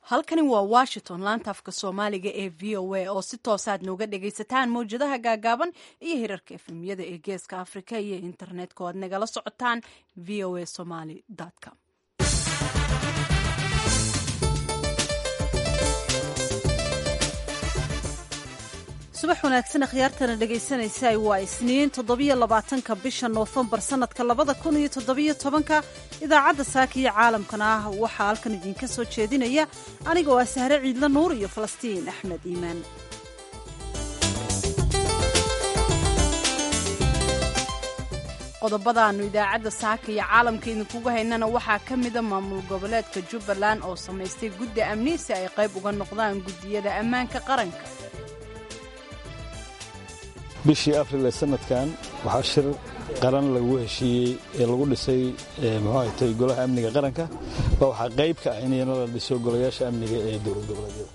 halkani waa washington laanta afka soomaaliga ee v o a oo si toosaad nooga dhagaysataan mawjadaha gaagaaban iyo hirarka efemyada ee geeska afrika iyo internetka oo aad nagala socotaan v o a somaly com subax wanaagsan akhyaartana dhegaysanaysa waa isniin toddobiyo labaatanka bisha noofembar sannadka labada kun iyo toddobiyo tobanka idaacadda saaka iyo caalamkana ah waxaa halkan idinka soo jeedinaya anigoo ah sahre ciidla nuur iyo falastiin axmed iimaan qodobadaannu idaacadda saaka iyo caalamka idinkugu haynana waxaa ka mida maamul goboleedka jubbaland oo samaystay guddi amni si ay qayb uga noqdaan guddiyada ammaanka qaranka bishii afril ee sanadkan waxaa shir qaran lagu heshiiyey ee lagu dhisay muxuahatay golaha amniga qaranka ba waxaa qayb ka ah inayna la dhiso golayaasha amniga ee dowlad goboleedyada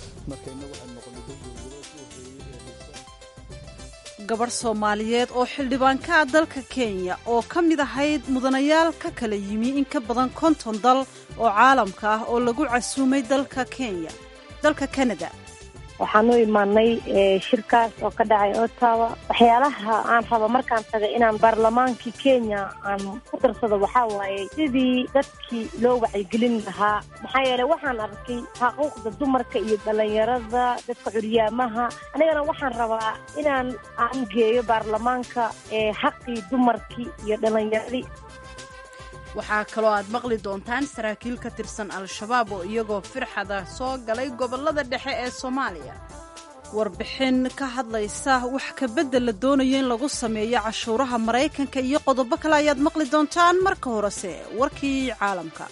gabarh soomaaliyeed oo xildhibaanka ah dalka kenya oo ka mid ahayd mudanayaal ka kala yimi in ka badan konton dal oo caalamka ah oo lagu casuumay dalka kenya dalka kanada waxaan u imaanay shirkaas oo ka dhacay ottawa waxyaalaha aan rabo markaan tagay inaan baarlamaankii kenya aan ku darsado waxaa waaye sidii dadkii loo wacyigelin lahaa maxaa yeeley waxaan arkay xaquuqda dumarka iyo dhallinyarada dadka curyaamaha anigana waxaan rabaa inaan aan geeyo baarlamaanka xaqii dumarkii iyo dhallinyaradii waxaa kaloo aad maqli doontaan saraakiil ka tirsan al-shabaab oo iyagoo firxada soo galay gobollada dhexe ee soomaaliya warbixin ka hadlaysa wax kabedel la doonayo in lagu sameeyo cashuuraha maraykanka iyo qodobo kale ayaad maqli doontaan marka horese warkii caalamka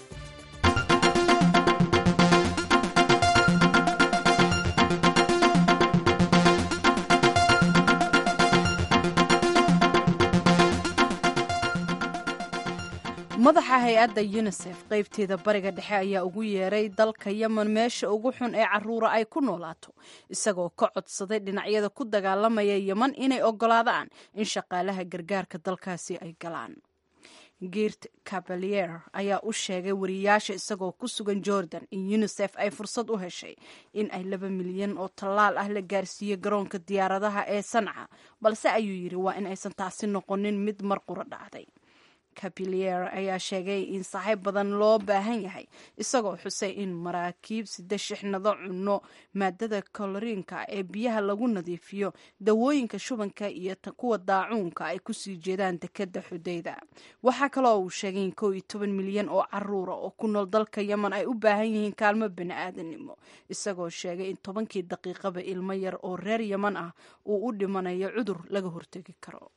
madaxa hay-adda yunisef qaybteeda bariga dhexe ayaa ugu yeeray dalka yemen meesha ugu xun ee caruura ay ku noolaato isagoo ka codsaday dhinacyada ku dagaalamaya yemen inay ogolaadaan in shaqaalaha gargaarka dalkaasi ay galaan girt cabalier ayaa u sheegay wariyaasha isagoo ku sugan jordan in yunisef ay fursad u heshay in ay laba milyan oo tallaal ah la gaarsiiyo garoonka diyaaradaha ee sanca balse ayuu yidhi waa in aysan taasi noqonin mid mar qura dhacday capilier ayaa sheegay in saaxiib badan loo baahan yahay isagoo xusay in maraakiib sida shixnado cunno maadada koloriinka ee biyaha lagu nadiifiyo dawooyinka shubanka iyo kuwa daacuunka ay kusii jeedaan dekada xudayda waxaa kaloo uu sheegay in kow iyo toban milyan oo caruura oo ku nool dalka yemen ay u baahan yihiin kaalmo bani-aadanimo isagoo sheegay in tobankii daqiiqaba ilmo yar oo reer yemen ah uu u dhimanayo cudur laga hortegi karo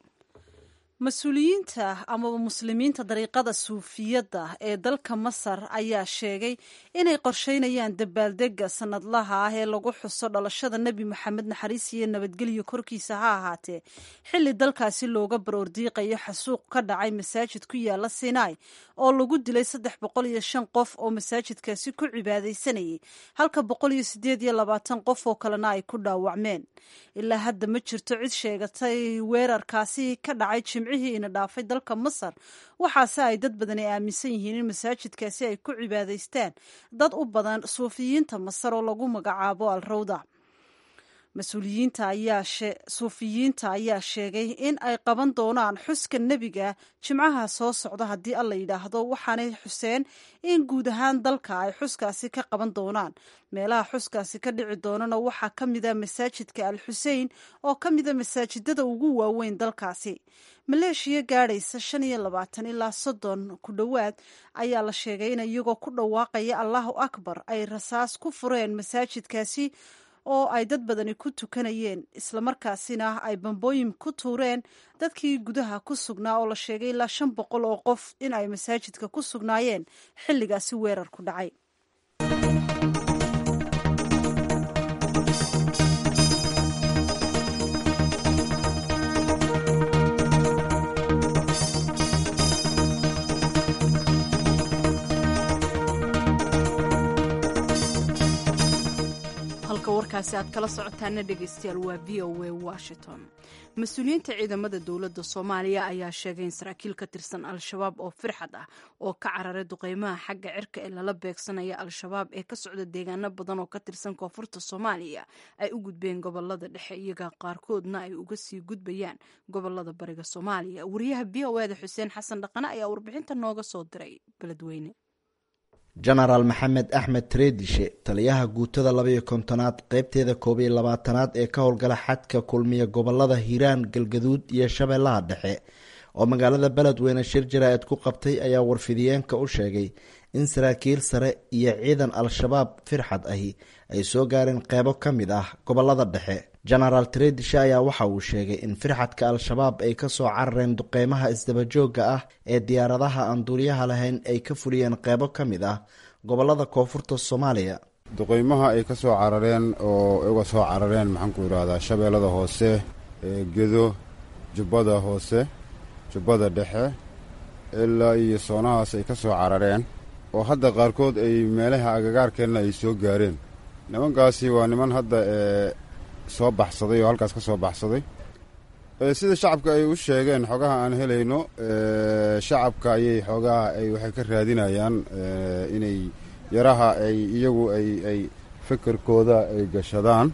mas-uuliyiinta amaba muslimiinta dariiqada suufiyadda ee dalka masar ayaa sheegay inay qorsheynayaan dabaaldega sanadlaha ah ee lagu xuso dhalashada nebi moxamed naxariis iyo nabadgelyo korkiisa ha ahaatee xilli dalkaasi looga baroordiiqayo xasuuq ka dhacay masaajid ku yaala sinai oo lagu dilay saddex boqol iyo shan qof oo masaajidkaasi ku cibaadaysanayay halka boqol iyo sideed iyo labaatan qof oo kalena ay ku dhaawacmeen ilaa hadda ma jirto cid sheegatay weerarkaasi ka dhacay jimcihii ina dhaafay dalka masar waxaase ay dad badani aaminsan yihiin in masaajidkaasi ay ku cibaadaystaan dad u badan suufiyiinta masar oo lagu magacaabo al rawda mas-uuliyiinta ayaa suufiyiinta ayaa sheegay in ay qaban doonaan xuska nebiga jimcaha soo socda haddii alla yidhaahdo waxaanay xuseen in guud ahaan dalka ay xuskaasi ka qaban doonaan meelaha xuskaasi ka dhici doonana waxaa ka mida masaajidka al xusein oo ka mida masaajidada ugu waaweyn dalkaasi maleeshiya gaadhaysa shan iyo labaatan ilaa soddon ku dhowaad ayaa la sheegay in iyagoo ku dhawaaqaya allahu akbar ay rasaas ku fureen masaajidkaasi oo ay dad badani ku tukanayeen islamarkaasina ay bambooyin ku tuureen dadkii gudaha ku sugnaa oo la sheegay ilaa shan boqol oo qof in ay masaajidka ku sugnaayeen xilligaasi weerar ku dhacay warkaasi aad kala socotaana dhegaystayaal waa v o a washington mas-uuliyiinta ciidamada dowladda soomaaliya ayaa sheegay in saraakiil ka tirsan al-shabaab oo firxad ah oo ka cararay duqeymaha xagga cirka ee lala beegsanaya al-shabaab ee ka socda deegaano badan oo ka tirsan koonfurta soomaaliya ay u gudbeen gobolada dhexe iyaga qaarkoodna ay uga sii gudbayaan gobolada bariga soomaaliya wariyaha b o eda xuseen xasan dhaqane ayaa warbixinta nooga soo diray beledweyne jenaraal maxamed axmed treedishe taliyaha guutada labaiyo kontonaad qeybteeda koob iyo labaatanaad ee ka howlgala xadka kulmiya gobolada hiiraan galgaduud iyo shabeellaha dhexe oo magaalada beledweyne shir jaraa'id ku qabtay ayaa warfidiyeenka u sheegay in saraakiil sare iyo ciidan al-shabaab firxad ahi ay soo gaareen qeybo ka mid ah gobolada dhexe jenaraal treedishe ayaa waxa uu sheegay in firxadka al-shabaab ay kasoo carareen duqeymaha isdabajooga ah ee diyaaradaha aan duuliyaha lahayn ay ka fuliyeen qeybo ka mid ah gobolada koonfurta soomaaliya duqeymaha ay ka soo carareen oo uga soo carareen maxaanku idhahdaa shabeellada hoose gedo jubbada hoose jubbada dhexe ilaa iyo soonahaas ay ka soo carareen oo hadda qaarkood ay meelaha agagaarkeenna ay soo gaareen nimankaasi waa niman hadda ee soo baxsaday oo halkaas ka soo baxsaday sida shacabka ay u sheegeen xogaha aan helayno shacabka ayay xoogaha ay waxay ka raadinayaan inay yaraha ay iyagu ay ay fikirkooda ay gashadaan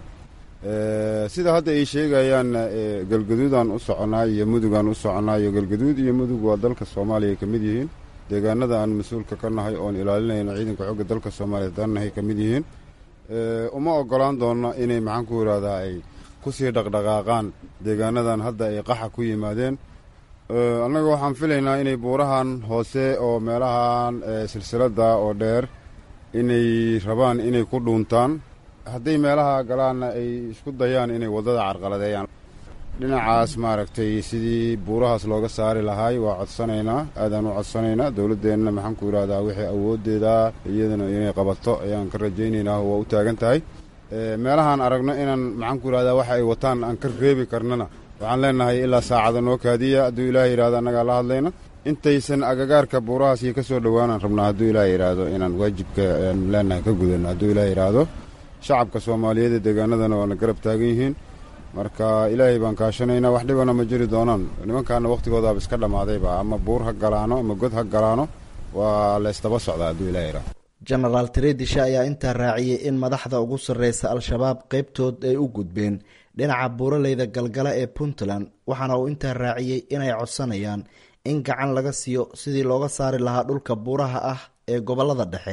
sida hadda ay sheegayaan galgaduudaan u soconaa iyo mudugaan u soconaa iyo galgaduud iyo mudug waa dalka soomaaliya ay ka mid yihiin deegaanada aan mas-uulka ka nahay oon ilaalinayno ciidanka xooga dalka soomaaliya dannahay ka mid yihiin uma ogolaan doonno inay maxaanku idhahdaa ay kusii dhaqdhaqaaqaan deegaanadan hadda ay qaxa ku yimaadeen annaga waxaan filaynaa inay buurahan hoose oo meelahan silsiladda oo dheer inay rabaan inay ku dhuuntaan hadday meelaha galaanna ay isku dayaan inay waddada carqaladeeyaan dhinacaas maaragtay sidii buurahaas looga saari lahaay waa codsanaynaa aadaan u codsanaynaa dowladdeenna maxaanku idhahdaa wixii awooddeeda iyadana inay qabato ayaan ka rajaynaynaa waa u taagan tahay meelahaan aragno inaan maxaanku idhahdaa waxa ay wataan aan ka reebi karnana waxaan leenahay ilaa saacada noo kaadiya hadduu ilaahay yidhahdo annagaa la hadlayna intaysan agagaarka buurahaas iyo ka soo dhowaanaan rabnaa hadduu ilaahay yidhaahdo inaan waajibka aan leenahay ka gudano hadduu ilaahay yidhaahdo shacabka soomaaliyeed ee deegaanadana waana garab taagan yihiin marka ilaahay baan kaashanaynaa wax dhibana ma jiri doonaan nimankaana wakhtigoodaaba iska dhammaadayba ama buur ha galaano ama god ha galaano waa laysdaba socdaa hadduu ilahay yidhahdo jenaraal treedishe ayaa intaa raaciyey in madaxda ugu sarreysa al-shabaab qeybtood ay u gudbeen dhinaca buuraleyda galgala ee puntland waxaana uu intaa raaciyey inay codsanayaan in gacan laga siiyo sidii looga saari lahaa dhulka buuraha ah ee gobolada dhexe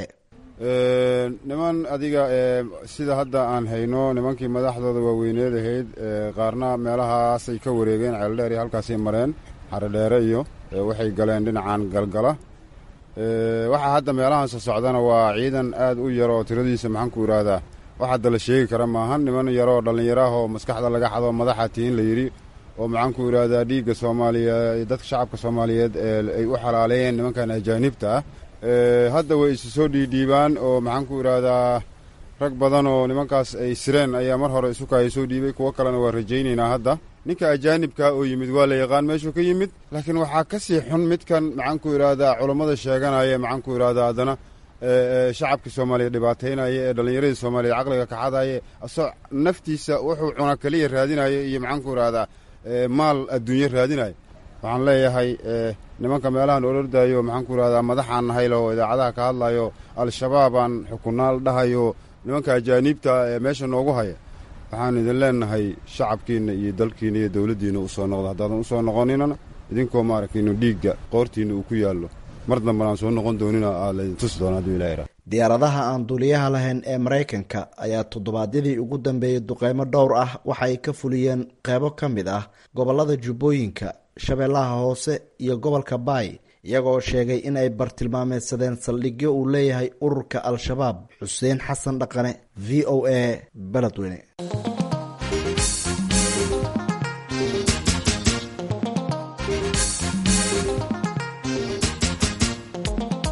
niman adiga sida hadda aan hayno nimankii madaxdooda waaweyneed ahayd qaarna meelahaasay ka wareegeen ceeldheer iyo halkaasay mareen xarodheere iyo waxay galeen dhinacan galgala waxaa hadda meelahan soo socdana waa ciidan aad u yar oo tiradiisa maxaanku idhaahdaa wax hadda la sheegi kara maahan niman yaroo dhallinyaraah oo maskaxda laga xado madaxa tihin la yidhi oo maxaanku idhaahdaa dhiigga soomaaliya dadka shacabka soomaaliyeed ay u xalaaleeyeen nimankan ajaanibta ah hadda way isu soo dhiidhiibaan oo maxaanku idhaahdaa rag badan oo nimankaas ay sireen ayaa mar hore isukaya soo dhiibay kuwo kalena waa rajaynaynaa hadda ninka ajaanibka oo yimid waa la yaqaan meeshuu ka yimid laakiin waxaa ka sii xun midkan maxaanku idhaahdaa culammada sheeganaya maxaanku idhahdaa haddana shacabkii soomaaliya dhibaataynaya ee dhallinyaradii soomaaliya caqliga kaxadaya asoo naftiisa wuxuu cuna keliya raadinaya iyo maxaanku idhahdaa maal adduunyo raadinaya waxaan leeyahay nimanka meelahan olordayo maxaanku idhahdaa madaxaan nahaylo oo idaacadaha ka hadlayo al-shabaabaan xukunaal dhahayo nimanka ajaaniibta ee meesha noogu haya waxaan idin leenahay shacabkiinna iyo dalkiina iyo dowladdiinna u soo noqdo haddaadan u soo noqoninana idinkoo maaragtaynu dhiigga qoortiinna uu ku yaallo mar dambana aan soo noqon doonina aa laydin tusi doona hadduu ilaha yidhaha diyaaradaha aan duuliyaha lahayn ee maraykanka ayaa toddobaadyadii ugu dambeeyey duqeymo dhowr ah waxa ay ka fuliyeen qeybo ka mid ah gobolada jubbooyinka shabeellaha hoose iyo gobolka baay iyagoo sheegay in ay bartilmaameedsadeen saldhigyo uu leeyahay ururka al-shabaab xuseen xasan dhaqane v o a beledweyne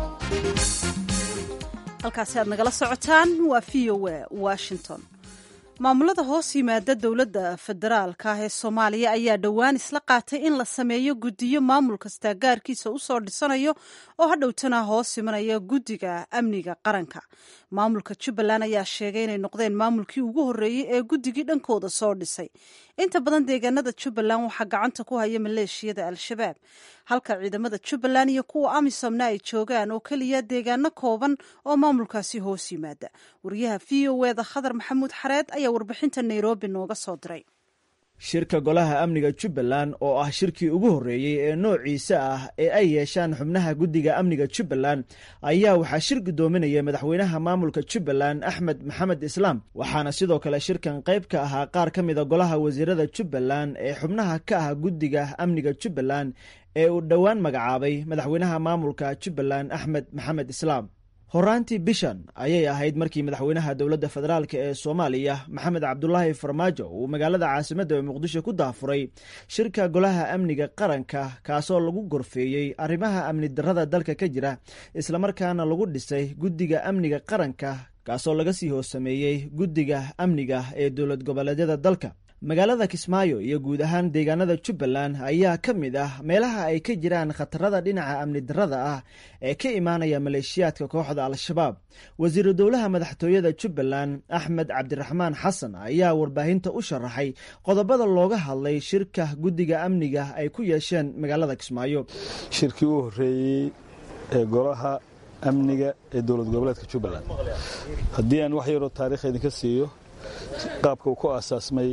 halkaasi aad nagala socotaan waa v o a washington maamulada hoos yimaada dowladda federaalka ah ee soomaaliya ayaa dhowaan isla qaatay in la sameeyo guddiyo maamul kastaa gaarkiisa usoo dhisanayo oo hadhowtana hoos imanaya guddiga amniga qaranka maamulka jubbaland ayaa sheegay inay noqdeen maamulkii ugu horreeyey ee guddigii dhankooda soo dhisay inta badan deegaanada jubbaland waxaa gacanta ku haya maleeshiyada al-shabaab halka ciidamada jubbaland iyo kuwa amisomna ay joogaan oo keliya deegaano kooban oo maamulkaasi hoos yimaada wariyaha v o eda khadar maxamuud xareed ayaa warbixinta nairobi nooga soo diray shirka golaha amniga jubbaland oo ah shirkii ugu horreeyey ee noociisa ah ee ay yeeshaan xubnaha guddiga amniga jubbaland ayaa waxaa shir guddoominaya madaxweynaha maamulka jubbaland axmed maxamed islaam waxaana sidoo kale shirkan qayb ka ahaa qaar ka mida golaha wasiirada jubbaland ee xubnaha ka ah guddiga amniga jubbaland ee uu dhowaan magacaabay madaxweynaha maamulka jubbaland axmed maxamed islaam horaantii bishan ayay ahayd markii madaxweynaha dowladda federaalk ee soomaaliya maxamed cabdulaahi farmaajo uu magaalada caasimadda ee muqdisho ku daafuray shirka golaha amniga qaranka kaasoo lagu gorfeeyey arrimaha amni darrada dalka ka jira islamarkaana lagu dhisay guddiga amniga qaranka kaasoo laga sii hoosameeyey guddiga amniga ee dowlad goboleedyada dalka magaalada kismaayo iyo guud ahaan deegaanada jubbaland ayaa ka mid ah meelaha ay ka jiraan khatarada dhinaca amni darrada ah ee ka imaanaya maleeshiyaadka kooxda al-shabaab wasiiru dowlaha madaxtooyada jubbaland axmed cabdiraxmaan xasan ayaa warbaahinta u sharaxay qodobada looga hadlay shirka guddiga amniga ay ku yeesheen magaalada kismaayo shirkii u horreeyey ee golaha amniga ee dowlad goboleedka jubbaland haddii aan wax yaroo taariikh idinka siiyo qaabka uu ku aasaasmay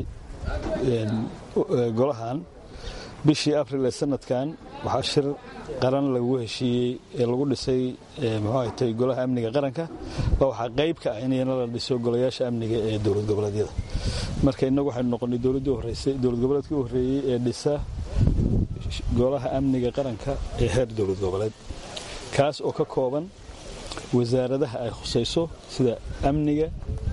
golahan bishii abril ee sanadkan waxaa shir qaran lagu heshiiyey ee lagu dhisay mxuatay golaha amniga qaranka ba waxaa qayb ka ah inayna la dhiso golayaasha amniga ee dowlad goboleedyada marka innagu waxaynu noqonay dowladdii horreysay dowlad goboleedkii u horreeyey ee dhisa golaha amniga qaranka ee heer dowlad goboleed kaas oo ka kooban wasaaradaha ay khusayso sida amniga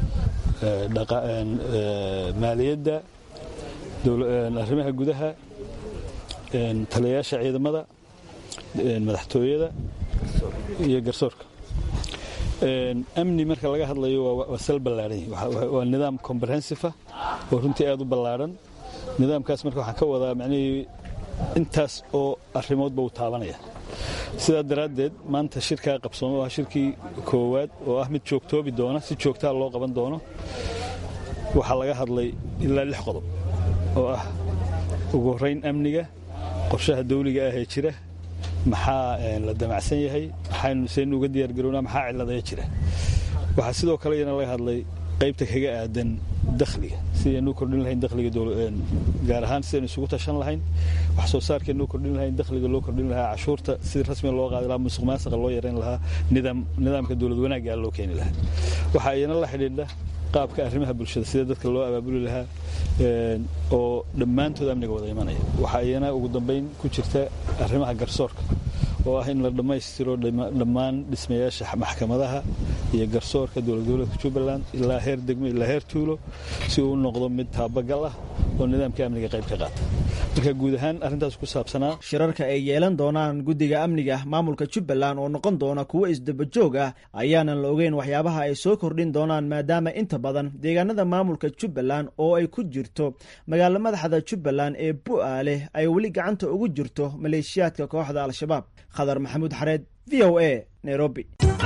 maaliyadda arrimaha gudaha taliyayaasha ciidamada madaxtooyada iyo garsoorka amni marka laga hadlayo waa sal ballaadhan waa nidaam comprehensifa oo runtii aad u ballaadhan nidaamkaas marka waxaan ka wadaa macnihii intaas oo arrimoodba uu taabanaya sidaa daraaddeed maanta shirkaa qabsooma waa shirkii koowaad oo ah mid joogtoobi doona si joogtaa loo qaban doono waxaa laga hadlay ilaa lix qodob oo ah ugu horrayn amniga qorshaha dawliga ah ee jira maxaa la damacsan yahay maxaynu saynu uga diyaargarownaa maxaa cilladaya jira waxaa sidoo kale iyana laga hadlay qaybta kaga aadan dakhliga sidaynu kordhin lahayn dakhliga gaar ahaan sidaynu isugu tashan lahayn wax soo saarkeenu kordhin lahayn dakhliga loo kordhin lahaa cashuurta sidii rasmiga loo qaadi lahaa musuq maasaqa loo yarayn lahaa nidaamka dowlad wanaagga loo keeni lahaa waxaa iyana la xidhiidha qaabka arrimaha bulshada sida dadka loo abaabuli lahaa oo dhammaantood amniga wada imanaya waxaa iyana ugu dambayn ku jirta arrimaha garsoorka oo ah in la dhammaystiro dhammaan dhismayaasha maxkamadaha iyo garsoorka dowlad goboleedka jubbaland ilaa heer degmo ilaa heer tuulo si uu u noqdo mid taabagal ah oo nidaamka amniga qayb ka qaata marka guud ahaan arrintaas ku saabsanaa shirarka ay yeelan doonaan guddiga amniga maamulka jubbaland oo noqon doona kuwo isdabajoog ah ayaanan la ogeyn waxyaabaha ay soo kordhin doonaan maadaama inta badan deegaanada maamulka jubbaland oo ay ku jirto magaalo madaxda jubbaland ee bu'aale ay weli gacanta ugu jirto maleeshiyaadka kooxda al-shabaab khadar maxamuud xareed v o a nairobi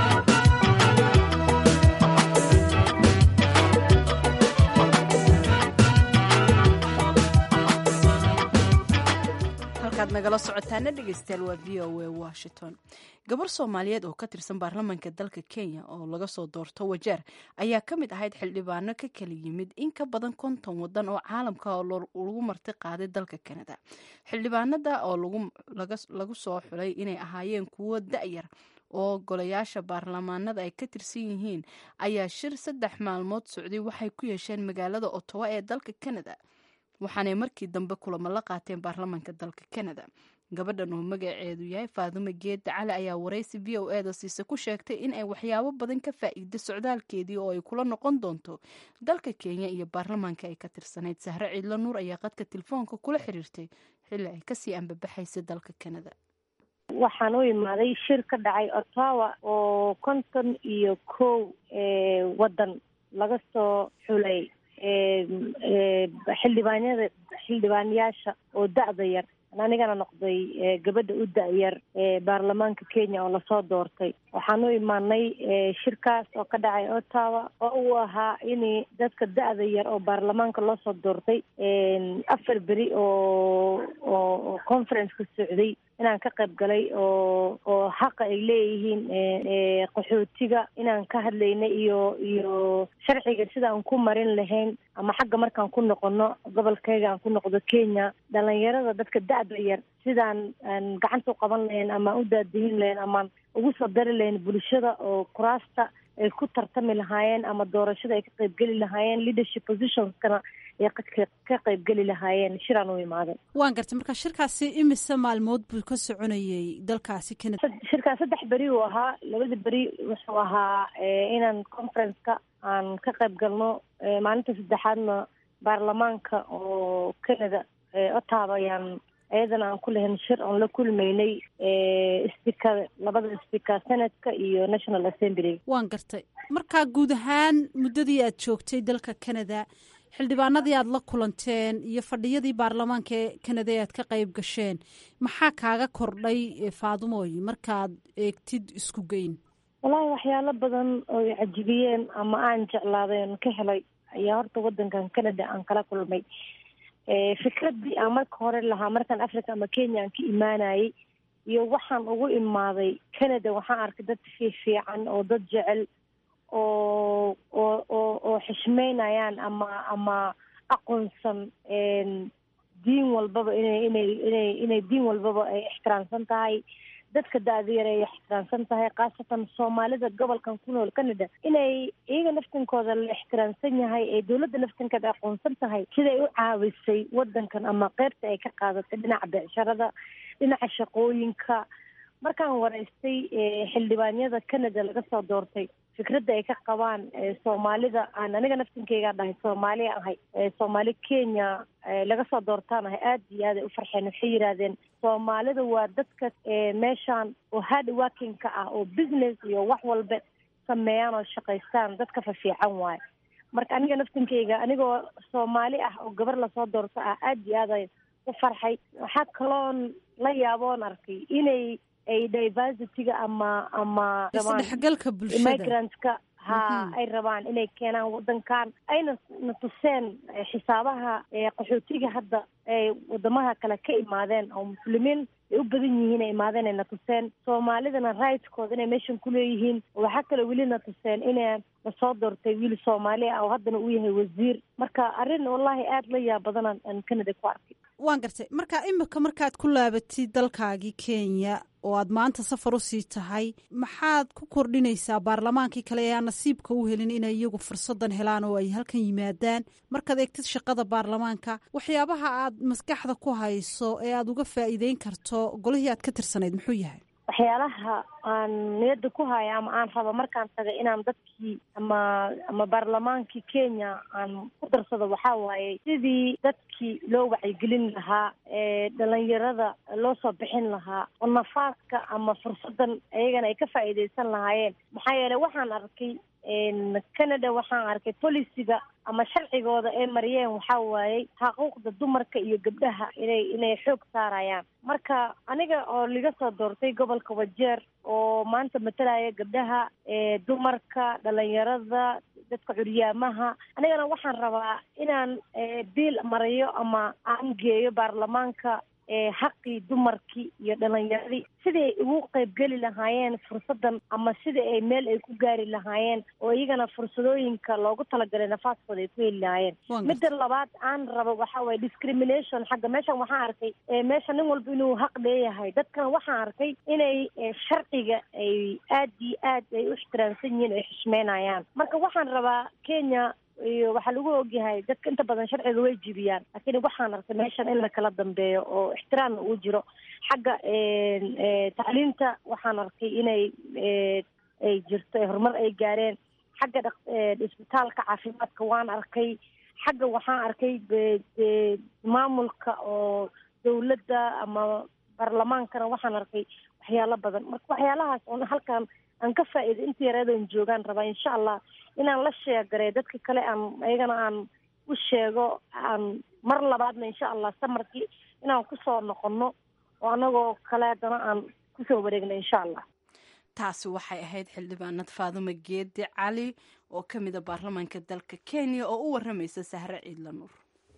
nagala socotaana dhegeystayaal waa v o a washington gabar soomaaliyeed oo ka tirsan baarlamaanka dalka kenya oo laga soo doorto wajeer ayaa ka mid ahayd xildhibaano ka kala yimid in ka badan konton wadan oo caalamka oo lagu marti qaaday dalka kanada xildhibaanada oo lagu soo xulay inay ahaayeen kuwo da-yar oo golayaasha baarlamaanada ay ka tirsan yihiin ayaa shir saddex maalmood socday waxay ku yeesheen magaalada otowa ee dalka kanada waxaanay markii dambe kulamo la qaateen baarlamaanka dalka kanada gabadhan oo magaceedu yahay faadumo geedda cali ayaa waraysi v o e da siise ku sheegtay in ay waxyaabo badan ka faa'iida socdaalkeedii oo ay kula noqon doonto dalka kenya iyo baarlamaanka ay ka tirsanayd sahre ciidlo nuur ayaa qadka telefoonka kula xiriirtay xilli ay kasii ambabaxaysay dalka kanada waxaan u imaaday shir ka dhacay ottawa oo konton iyo kow wadan laga soo xulay xildhibaanyada xildhibaanayaasha oo da-da yar anigana noqday gabadha u da-yar ee baarlamaanka kenya oo lasoo doortay waxaan u imaanay shirkaas oo ka dhacay ottawa oo uu ahaa in dadka da-da yar oo baarlamaanka loo soo doortay afar beri oo oo conference-ka socday inaan ka qayb galay oo oo xaqa ay leeyihiin qaxootiga inaan ka hadlaynay iyo iyo sharciga sidaan ku marin lahayn ama xagga markaan ku noqono gobolkayga aan ku noqdo kenya dhalinyarada dadka da-da yar sidaan aan gacanta u qaban lahayn ama u daadihin lahayn amaan ugu soo dari lahayn bulshada oo kuraasta ay ku tartami lahaayeen ama doorashada ay ka qaybgeli lahaayeen leadership positionskana ay ka qaybgeli lahaayeen shiraan u imaaday waan gartay marka shirkaasi imise maalmood buu ka soconayay dalkaasi canada shirkaas saddex beri uu ahaa labada beri wuxuu ahaa inaan conference-ka aan ka qayb galno maalinta saddexaadna baarlamaanka oo canada ottawa ayaan ayadana aan ku lahayn shir oon la kulmaynay speaker labada speaker senatka iyo national assembly waan gartay markaa guud ahaan muddadii aad joogtay dalka canada xildhibaanadii aad la kulanteen iyo fadhiyadii baarlamaanka ee canada ee aad ka qayb gasheen maxaa kaaga kordhay faadumooy markaad eegtid isku geyn wallaahi waxyaalo badan oo i cajibiyeen ama aan jeclaaday oon ka helay ayaa horta wadankan canada aan kala kulmay fikradii aan marka hore lahaa markaan africa ama kenya aan ka imaanayay iyo waxaan ugu imaaday canada waxaan arkay dad fiifiican oo dad jecel oo oo oo oo xishmeynayaan ama ama aqoonsan diin walbaba inay inay inay inay diin walbaba ay ixtiraamsan tahay dadka da-dayar ay ixtiraamsan tahay khaasatan soomaalida gobolkan ku nool canada inay iyaga naftinkooda la ixtiraamsan yahay ee dowladda naftinkeeda aqoonsan tahay siday u caawisay wadankan ama qeybta ay ka qaadatay dhinaca becsharada dhinaca shaqooyinka markaan waraystay xildhibaanyada canada laga soo doortay fikradda ay ka qabaan soomaalida aan aniga naftinkeygaa dhahay soomaali ahay soomaali kenya laga soo doortaan ahay aada iyo aad ay u farxeen waxay yidhaahdeen soomaalida waa dadka meeshaan oo hard working-ka ah oo business iyo wax walba sameeyaan oo shaqaystaan dadka fafiican waayo marka aniga naftinkeyga anigoo soomaali ah oo gabar lasoo doorto ah aada iyo aad ay u farxay waxaa kaloon la yaaboon arkay inay ay diversityga ama ama isdhexgalka bulshada migrantska ha ay rabaan inay keenaan wadankan ayna na tuseen xisaabaha qaxootiga hadda ay wadamaha kale ka imaadeen oo muslimiin ay u badan yihiin ay imaadeen ay na tuseen soomaalidana rightskooda inay meeshan kuleeyihiin waxaa kale weli na tuseen ina lasoo doortay wiil soomaali ah oo haddana uu yahay wasiir marka arrin wallahi aada la yaab badan aan canada ku arkay waan gartay marka imika markaad ku laabatid dalkaagii kenya oo aad maanta safar usii tahay maxaad ku kordhinaysaa baarlamaankii kale ee aan nasiibka u helin inay iyagu fursadan helaan oo ay halkan yimaadaan markaad eegtid shaqada baarlamaanka waxyaabaha aad maskaxda ku hayso ee aad uga faa'iideyn karto golihii aad ka tirsanayd muxuu yahay waxyaalaha aan niyadda ku haya ama aan rabo markaan tagay inaan dadkii ama ama baarlamaankii kenya aan ku darsado waxaa waaye sidii dadkii loo wacyigelin lahaa ee dhalinyarada loo soo bixin lahaa oo nafaaska ama fursadan ayagana ay ka faa'iidaysan lahaayeen maxaa yeeley waxaan arkay canada waxaan arkay policiga ama sharcigooda ay mariyeen waxaa waayey xaquuqda dumarka iyo gabdhaha inay inay xoog saarayaan marka aniga oo laga soo doortay gobolka wajeer oo maanta matalaya gabdhaha dumarka dhalinyarada dadka curyaamaha anigana waxaan rabaa inaan biil mariyo ama aan geeyo baarlamaanka xaqii dumarkii iyo dhalinyaradii sidii ay ugu qaybgeli lahaayeen fursadan ama sidii ay meel ay ku gaari lahaayeen oo iyagana fursadooyinka loogu talagalay nafaaskooda ay ku heli lahaayeen midda labaad aan rabo waxaa waye discrimination xagga meeshan waxaan arkay meesha nin walba inuu xaq leeyahay dadkana waxaan arkay inay sharciga ay aad iyo aad ay u ixtiraamsan yihiin ay xishmeynayaan marka waxaan rabaa kenya iyo waxaa lagu ogyahay dadka inta badan sharciga way jibiyaan laakiin waxaan arkay meeshan in lakala dambeeyo oo ixtiraamna uu jiro xagga tacliinta waxaan arkay inay ay jirto horumar ay gaareen xagga isbitaalka caafimaadka waan arkay xagga waxaan arkay maamulka oo dawladda ama baarlamaankana waxaan arkay waxyaalo badan marka waxyaalahaas oon halkan aan ka faa'iiday inta yareedan joogaan rabaa insha allah inaan la sheegaray dadka kale aan ayagana aan u sheego aan mar labaadna insha allah samarkii inaan kusoo noqono oo anagoo kale haddana aan kusoo wareegno insha allah taasi waxay ahayd xildhibaanad faadumo geedi cali oo ka mida baarlamaanka dalka kenya oo u waramaysa sahre ciidla nuur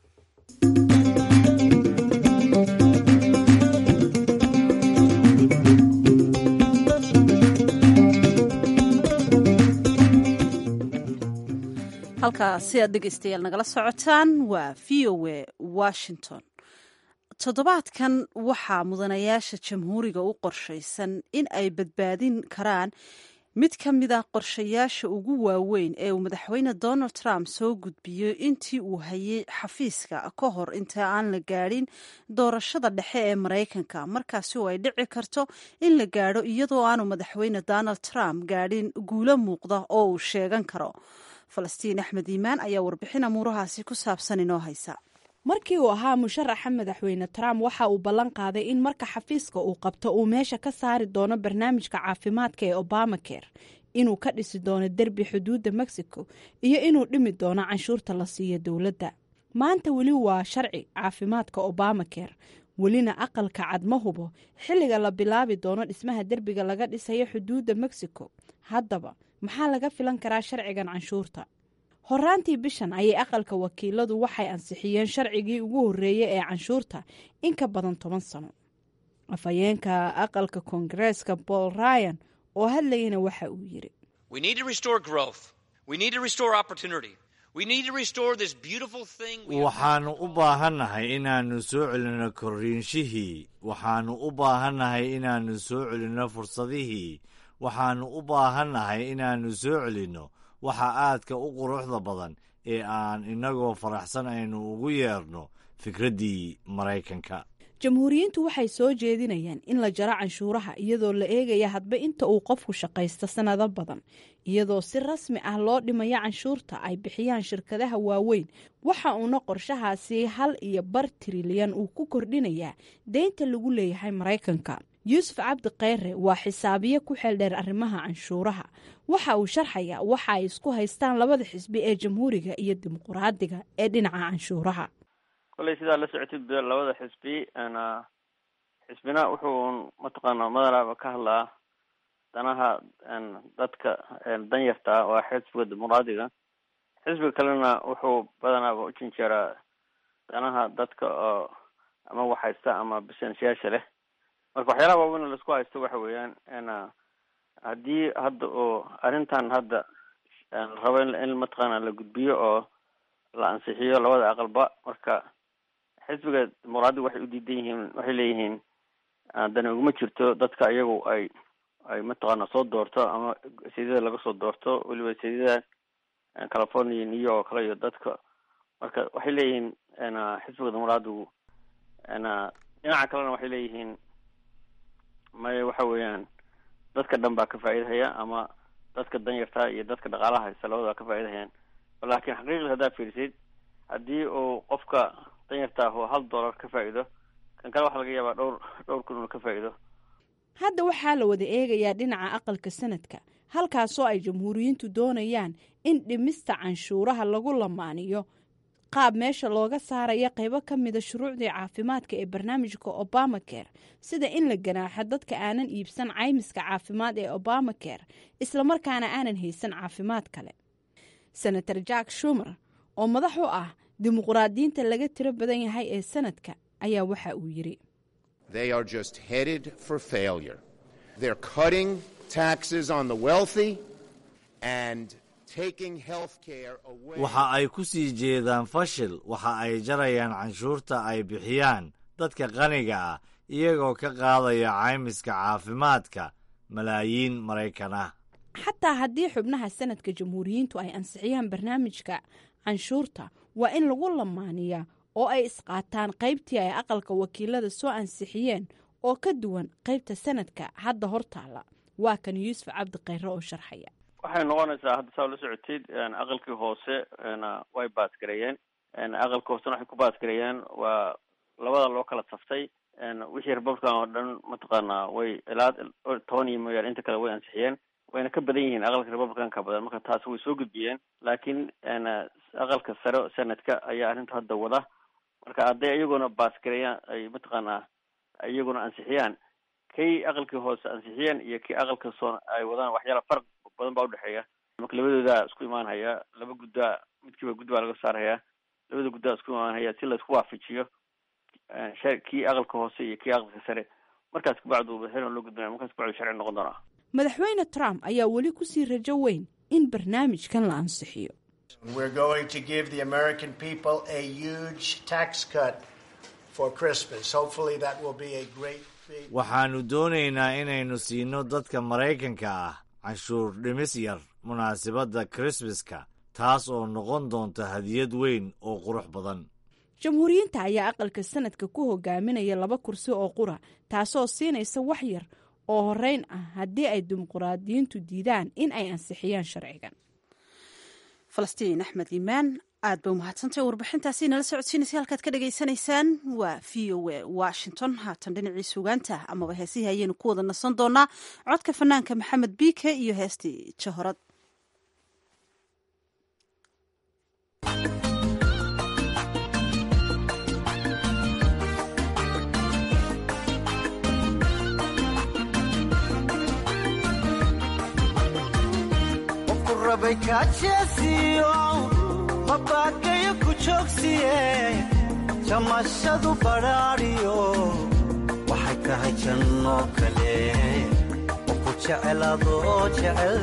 halkaasi aad dhegeystayaal nagala socotaan waa v o a washington toddobaadkan waxaa mudanayaasha jamhuuriga u qorshaysan in ay badbaadin karaan mid ka mid ah qorshayaasha ugu waaweyn ee uu madaxweyne donald trump soo gudbiyey intii uu hayay xafiiska ka hor inta aan la gaadhin doorashada dhexe ee maraykanka markaasi oo ay dhici karto in la gaadho iyadoo aanu madaxweyne donald trump gaadhin guulo muuqda oo uu sheegan karo falastiin axmed iimaan ayaa warbixin amuurahaasi ku saabsan inoo haysa markii uu ahaa musharaxa madaxweyne trump waxa uu ballan qaaday in marka xafiiska uu qabto uu meesha ka saari doono barnaamijka caafimaadka ee obamacare inuu ka dhisi doono derbi xuduudda mexico iyo inuu dhimi doono canshuurta la siiyo dowladda maanta weli waa sharci caafimaadka obamacare welina aqalka cad ma hubo xilliga la bilaabi doono dhismaha derbiga laga dhisayo xuduudda mexico haddaba maxaa laga filan karaa sharcigan canshuurta horaantii bishan ayay aqalka wakiiladu waxay ansixiyeen sharcigii ugu horreeyey ee canshuurta in ka badan toban sano afhayeenka aqalka koongareeska paul ryan oo hadlayana waxa uu yiri waxaannu u baahannahay inaannu soo celinno korriinshihii waxaannu u baahannahay inaannu soo celinno fursadihii waxaannu u baahannahay inaannu soo celinno waxa aadka u quruxda badan ee aan innagoo faraxsan aynu ugu yeerno fikraddii maraykanka jamhuuriyiintu waxay soo jeedinayaan in la jaro canshuuraha iyadoo la eegaya hadba inta uu qofku shaqaysto sannado badan iyadoo si rasmi ah loo dhimayo canshuurta ay bixiyaan shirkadaha waaweyn waxa uuna qorshahaasi hal iyo bar trilyan uu ku kordhinayaa deynta lagu leeyahay maraykanka yuusuf cabdi kheyre waa xisaabiye ku xeeldheer arrimaha canshuuraha waxa uu sharxayaa waxa ay isku haystaan labada xisbi ee jamhuuriga iyo dimuquraadiga ee dhinaca canshuuraha kolley sidaa la socotid labada xisbi xisbina wuxuu mataqaana madanaaba ka hadlaa danaha dadka danyarta ah oo xisbiga dimuqraadiga xisbiga kalena wuxuu badanaaba u jinjeeraa danaha dadka oo ama waxhaysta ama businessyaasha leh marka waxyaalaha waaweyn laisku haysto waxa weeyaan haddii hadda oo arrintan hadda rabo in mataqaana la gudbiyo oo la ansixiyo labada aqalba marka xisbiga dimuqraadiga waxay u diidan yihiin waxay leeyihiin dani uguma jirto dadka iyagu ay ay mataqaana soo doorto ama seedada laga soo doorto weliba seedada california new york oo kale iyo dadka marka waxay leeyihiin xisbiga dimuqraadigu dhinaca kalena waxay leeyihiin maya waxa weeyaan dadka dhan baa ka faa'iidahaya ama dadka danyarta iyo dadka dhaqaalaha haysta labada ka faa'iidahayaan laakiin xaqiiqdii haddaad fiirisid haddii uu qofka danyarta ah oo hal dollar ka faa'iido kan kale waxaa laga yaabaa dhowr dhowr kun uu ka faa'iido hadda waxaa la wada eegayaa dhinaca aqalka sanadka halkaasoo ay jamhuuriyiintu doonayaan in dhimista canshuuraha lagu lamaaniyo qaab meesha looga saaraya qaybo ka mida shuruucdii caafimaadka ee barnaamijka obamacare sida in la ganaaxo dadka aanan iibsan caymiska caafimaad ee obamacare islamarkaana aanan haysan caafimaad kale senator jack shumer oo madax u ah dimuqraadiyiinta laga tiro badan yahay ee sanadka ayaa waxa uu yidhi waxa ay ku sii jeedaan fashil waxa ay jarayaan canshuurta ay bixiyaan dadka qaniga ah iyagoo ka qaadaya caymiska caafimaadka malaayiin maraykan ah xataa haddii xubnaha sanadka jamhuuriyiintu ay ansixiyaan barnaamijka canshuurta waa in lagu lamaaniyaa oo ay isqaataan qaybtii ay aqalka wakiilada soo ansixiyeen oo ka duwan qaybta sanadka hadda hortaala waa kan yuusuf cabdi kheyre oo sharxaya waxay noqonaysaa hadda saa la socotid aqalkii hoose way baasgareeyeen aqalka hoosena waxay ku baasgareeyeen waa labada loo kala saftay wixii republican oo dhan mataqaanaa way ilaa toban iyo mooyaane inta kale way ansixiyeen wayna ka badan yihiin aqalka republicanka badan marka taasi way soo gudbiyeen laakiin aqalka sare senadka ayaa arrinta hadda wada marka hadday iyaguna baasgareeyaan ay mataqaanaa iyaguna ansixiyaan kay aqalkii hoose ansixiyeen iyo kii aqalka soo ay wadaan waxyaala farq badan baa udhexeeya marka labadooda isku imaanhaya laba guddaa midkiiba gud baa laga saarhayaa labada guddaa isku imaanhaya si laisku waafajiyo kii aqalka hoose iyo kii aqalka sare markaas kabacdu madaxweyne loo gudbinaya markaas kabacdu sharci noqon doonaa madaxweyne trump ayaa weli kusii rajo weyn in barnaamijkan la ansixiyo We're going to give the American people a huge tax cut for Christmas. Hopefully, that will be a great big. waxaannu doonaynaa inaynu siino dadka maraykanka ah canshuur dhimis yar munaasabadda krismaska taas oo noqon doonta hadiyad weyn oo qurux badan jamhuuriyiinta ayaa aqalka sanadka ku hogaaminaya laba kursi oo qura taasoo siinaysa wax yar oo horeyn ah haddii ay dimuqraadiyiintu diidaan in ay ansixiyaan sharcigan falastiin axmed iimaan aad bay umahadsantahy warbixintaasi nala socodsiinaysa halkaad ka dhagaysanaysaan waa v o a washington haatan dhinacii suugaanta amaba heesihii ayaynu ku wada nasan doonaa codka fanaanka maxamed biike iyo heestii jahorad mabagayo ku joogsiye jamashadu badhaadhiyo waxay tahay janno kale oo ku jecel adoo jecel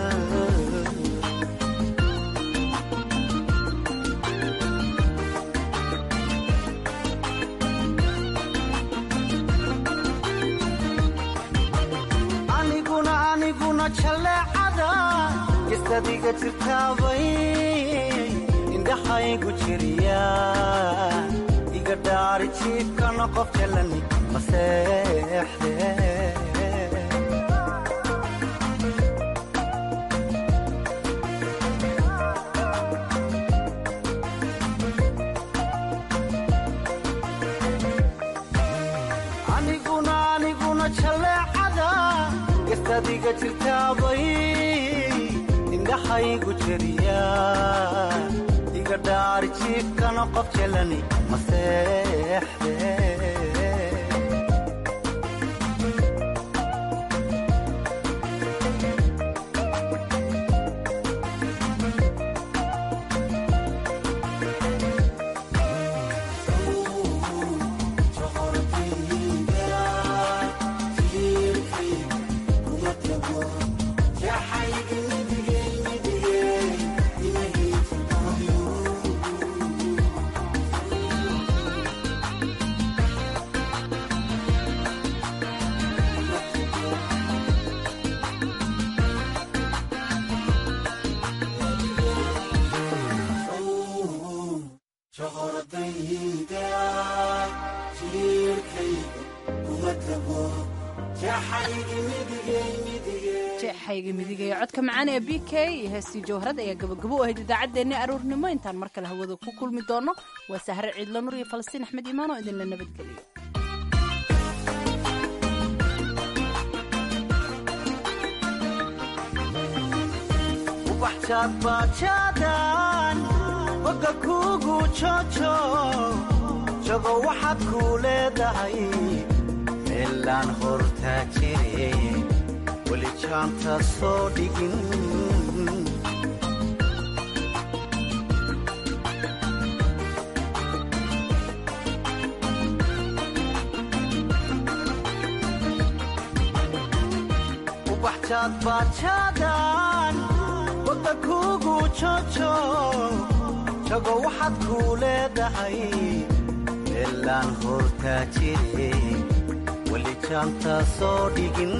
aniguna aniguna jaleecada gistadiga jirtaabay indhaxaygu jiriya iga dhaari jiibkana qof jalani maseexde aniguna aniguna jaleecada gastadiga jirtaabay indhaxaygu jiriya dhaari jiibkana qof jalani maseexde jeexayga midigaya codka macaan ee b k iyo heestii jawharad ayaa gabagabo u ahayd idaacaddeenni aroornimo intaan mar kale hawada ku kulmi doono waa sahre ciidla nur iyo falastiin axmed iimaan oo idinla nabadgeliyo ubaxjaadbaajaadaan boga kuugu joojo jago waxaad kuu leedahay meelaan hortaa jire weli jaanta soo dhigin ubaxjaadbaajaadaan boga kuugu joojo jago waxaad kuu leedahay meelaan hortaa jire weli jaanta soo dhigin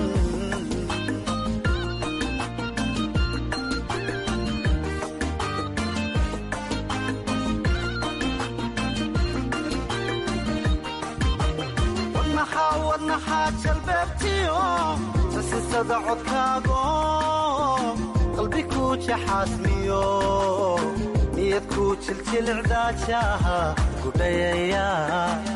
wadnaxaa jalbeebtiyo sasisada codkaago qalbi kuu jaxaasmiyo niyad kuu jiljilicdaajaha gudhayaya